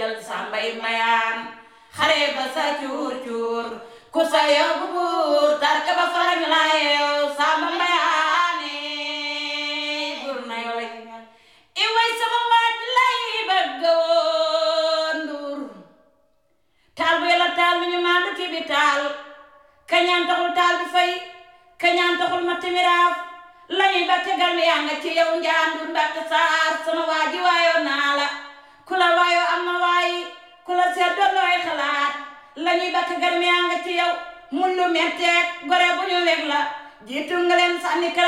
jël sàmbay mayaan xare ba sa cuur cuur ku sa yóbbu buur tarka ba farañ la yeew sàmba mayaane buur na yole i way sama waaj lay bëgg woon nduur taal bu yàlla taal bi ñu maandu ci bi taal kañaan taxul taal bi fay kañaan taxul ma timiraaf lañuy ba tegal mi yaa nga ci yow njaandur mbatt saar sama waaji waayoo naa la ku la waayoo am na waayi ku la seet doon looy xalaat lañuy ba tegal mi yaa nga ci yow mun lu metteeg gore bu ñu weg la jiitu nga leen sànni